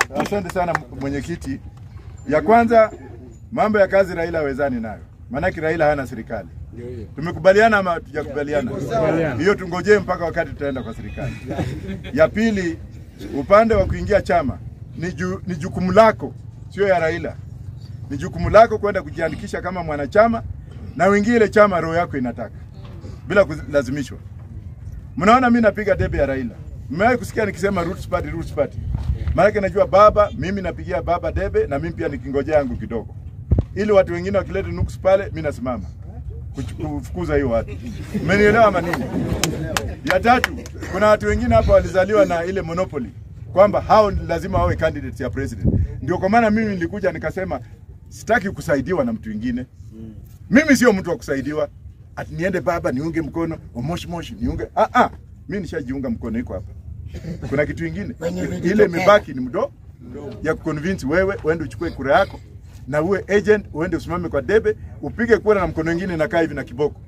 Asante sana mwenyekiti. Ya kwanza mambo ya kazi Raila hawezani nayo, maanake Raila hana serikali. Tumekubaliana ama tujakubaliana? Hiyo tungojee mpaka wakati tutaenda kwa serikali. Ya pili, upande wa kuingia chama ni, ju, ni jukumu lako, sio ya Raila. Ni jukumu lako kwenda kujiandikisha kama mwanachama na uingie ile chama roho yako inataka bila kulazimishwa. Mnaona mimi napiga debe ya Raila. Mmewahi kusikia nikisema roots party, roots party? Maanake najua baba, mimi napigia baba debe na mimi pia nikingojea yangu kidogo, ili watu wengine wakileta nuks pale, mimi nasimama kuchu- kufukuza hiyo watu. Mmenielewa ama nini? Ya tatu, kuna watu wengine hapa walizaliwa na ile monopoly kwamba hao ni lazima wawe candidates ya president. Ndio kwa maana mimi nilikuja nikasema sitaki kusaidiwa na mtu mwingine. Mimi sio mtu wa kusaidiwa ati niende baba niunge mkono moshi moshi niunge. Ah ah, mimi nishajiunga mkono, iko hapa. Kuna kitu kingine ile imebaki ni mdo ya kuconvince wewe uende uchukue kura yako na uwe agent, uende usimame kwa debe, upige kura na mkono mwingine inakaa hivi na kiboko.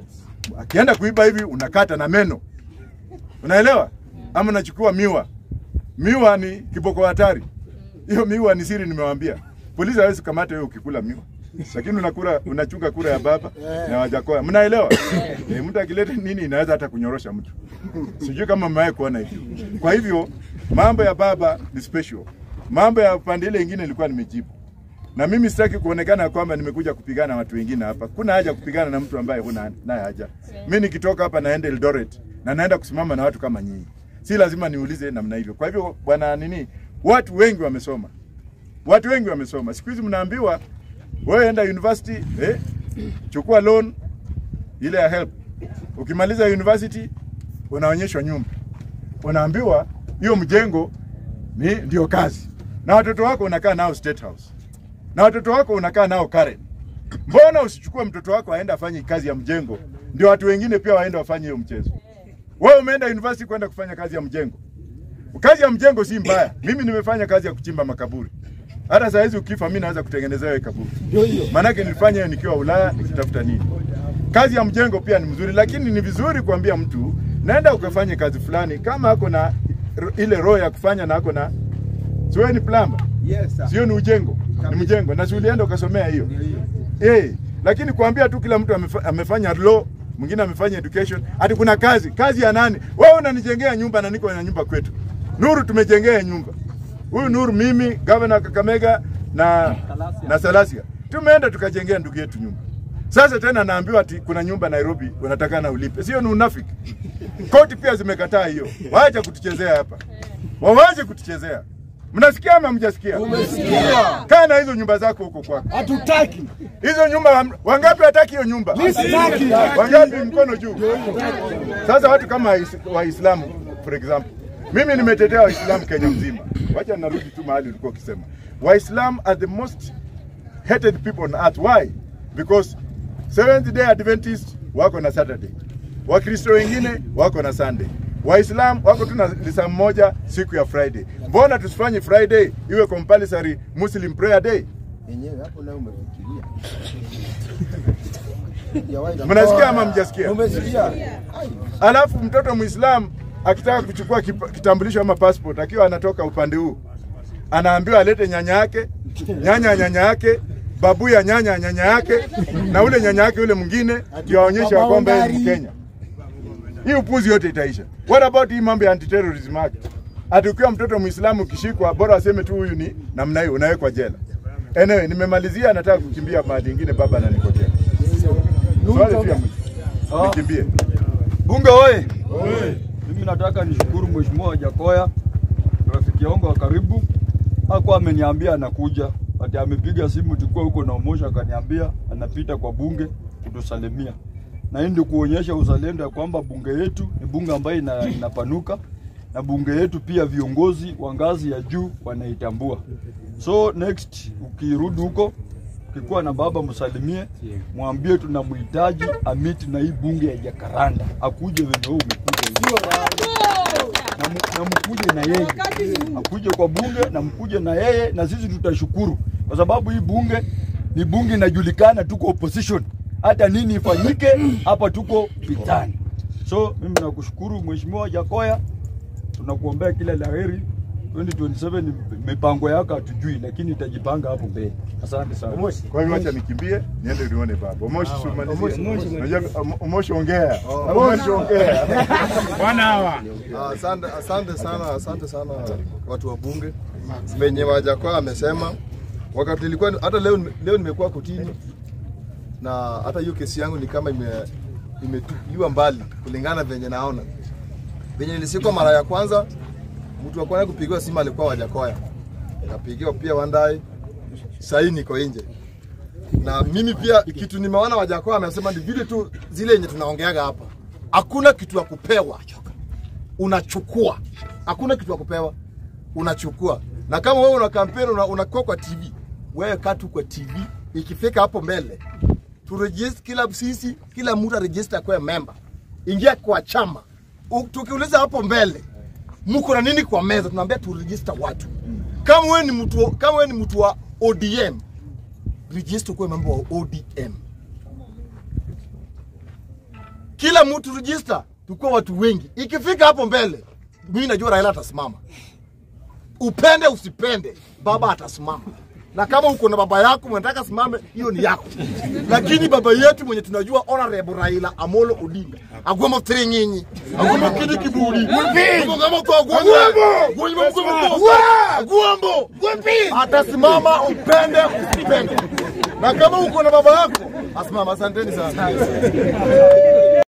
Akienda kuiba hivi unakata na meno, unaelewa? Ama unachukua miwa. Miwa ni kiboko hatari. Hiyo miwa ni siri, nimewaambia. Polisi hawezi kukamata wewe ukikula miwa, lakini unakura unachunga kura ya baba na wajakoya. Mnaelewa? e, mtu akileta nini inaweza hata kunyorosha mtu. Sijui kama mmewahi kuona hivyo. Kwa hivyo mambo ya baba ni special, mambo ya pande ile ingine nilikuwa nimejibu na mimi sitaki kuonekana kwamba nimekuja kupigana na watu wengine hapa. Kuna haja kupigana na mtu ambaye huna naye haja. Mimi nikitoka hapa naenda Eldoret na naenda kusimama na watu kama nyinyi, si lazima niulize namna hivyo. Kwa hivyo bwana nini, watu wengi wamesoma, watu wengi wamesoma. Siku hizi mnaambiwa wewe enda university eh, chukua loan ile ya help. Ukimaliza university unaonyeshwa nyumba, unaambiwa hiyo mjengo ni ndio kazi, na watoto wako unakaa nao State House na watoto wako unakaa nao Karen. Mbona usichukue mtoto wako aende afanye kazi ya mjengo, ndio watu wengine pia waende wafanye hiyo mchezo? Wewe umeenda university kwenda kufanya kazi ya mjengo. Kazi ya mjengo si mbaya. Mimi nimefanya kazi ya kuchimba makaburi. Hata saa hizi ukifa, mimi naweza kutengenezea wewe kaburi. Maanake nilifanya hiyo nikiwa Ulaya nikitafuta nini. Kazi ya mjengo pia ni mzuri, lakini ni vizuri kuambia mtu naenda ukafanye kazi fulani, kama ako na ile roho ya kufanya na ako na siwe ni plumber Yes, sir. sio ni ujengo, ni mjengo, na si ulienda ukasomea hiyo eh. Lakini kuambia tu kila mtu amefa, amefanya law, mwingine amefanya education, ati kuna kazi. Kazi ya nani? Wewe unanijengea nyumba na niko na nyumba kwetu. Nuru tumejengea nyumba. Huyu Nuru, mimi governor Kakamega na na Salasia tumeenda tukajengea ndugu yetu nyumba. Sasa tena naambiwa ati kuna nyumba Nairobi unatakana ulipe. Sio ni unafiki. Koti pia zimekataa hiyo. Waache kutuchezea hapa. Wawache kutuchezea. Mnasikia ama mjasikia? Umesikia? Kaa na hizo nyumba zako huko kwako. Hatutaki. Hizo nyumba wangapi hataki hiyo nyumba? Mimi sitaki. Wangapi mkono juu? Sasa watu kama Wais- Waislamu for example. Mimi nimetetea Waislamu Kenya mzima. Wacha narudi tu mahali ulikuwa ukisema. Waislamu are the most hated people on earth. Why? Because Seventh Day Adventists wako na Saturday. Wakristo wengine wako na Sunday. Waislam wako tu na lisaa moja siku ya Friday. Mbona tusifanye Friday iwe compulsory Muslim prayer day? Yenyewe hapo nayo umefikiria. Ya Mnasikia ama mjasikia? Umesikia? Alafu mtoto Muislamu akitaka kuchukua kipa- kitambulisho ama passport akiwa anatoka upande huu, anaambiwa alete nyanya yake, nyanya ya nyanya yake, babu ya nyanya ya nyanya yake, na ule nyanya yake yule mwingine, ndio aonyeshe ya kwamba yeye ni Mkenya. Hii upuzi yote itaisha. What about hii mambo ya anti-terrorism act? Ati ukiwa mtoto Muislamu ukishikwa, bora aseme tu huyu ni namna hiyo, unawekwa jela. Anyway, nimemalizia, nataka kukimbia mahali ingine, baba ananikotea. Swali tu ya mwisho. Nikimbie. Bunge oye! Mimi nataka nishukuru Mheshimiwa Wajakoya, rafiki yangu wa karibu, hakuwa ameniambia anakuja, ati amepiga simu tulikuwa huko na Omosha, akaniambia anapita kwa bunge kutusalimia, na hii ndio kuonyesha uzalendo ya kwamba bunge yetu ni bunge ambayo ina, inapanuka na bunge yetu pia viongozi wa ngazi ya juu wanaitambua. So next ukirudi huko ukikuwa na baba msalimie, mwambie tunamhitaji amiti na hii bunge ya Jakaranda, akuje venye wewe umekuja hivi. na, mu- na mkuje na yeye, akuje kwa bunge na mkuje na yeye, na sisi tutashukuru kwa sababu hii bunge ni bunge inajulikana, tuko opposition, hata nini ifanyike hapa tuko vitani. So mimi nakushukuru Mheshimiwa Jakoya, tunakuombea kila la heri 2027 mipango yake hatujui, lakini itajipanga hapo mbele. Asante sana. Kwa hivyo acha nikimbie niende nione baba. Omoshi tumalizie. Unajua Omoshi ongea. Omoshi ongea. Ah, Asante, asante sana, asante sana watu wa bunge venye Wajakoya amesema. Wakati nilikuwa hata leo, leo nimekuwa kotini na hata hiyo kesi yangu ni kama ime imetupiliwa mbali kulingana venye naona. Venye nilisikwa mara ya kwanza, mtu wa kwanza kupigiwa simu alikuwa Wajakoya, kapigiwa pia Wandai, sahii niko nje na mimi pia kitu nimeona Wajakoya amesema ni vile tu zile yenye tunaongeaga hapa, hakuna kitu ya kupewa unachukua. Hakuna kitu ya kupewa, unachukua. Na kama wewe una kampeni una, unakuwa kwa TV, wewe kaa tu kwa TV. Ikifika hapo mbele tu register, kila sisi kila mtu aregister kwa member, ingia kwa chama. U- Tukiuliza hapo mbele mko na nini kwa meza, tunaambia tu register watu. Kama wewe ni mtu kama wewe ni mtu wa ODM, register kwa member wa ODM kila mtu register, tukuwa watu wengi. Ikifika hapo mbele, mimi najua Raila atasimama, upende usipende, baba atasimama. Na kama uko na baba yako mnataka simame, hiyo ni yako, lakini baba yetu mwenye tunajua honorable Raila Amolo Odinga agwamo tiri nyinyi agwamo kidi kiburi agwamo kwa agwamo agwamo agwamo atasimama, upende usipende. Na kama uko na baba yako asimama. Asanteni sana.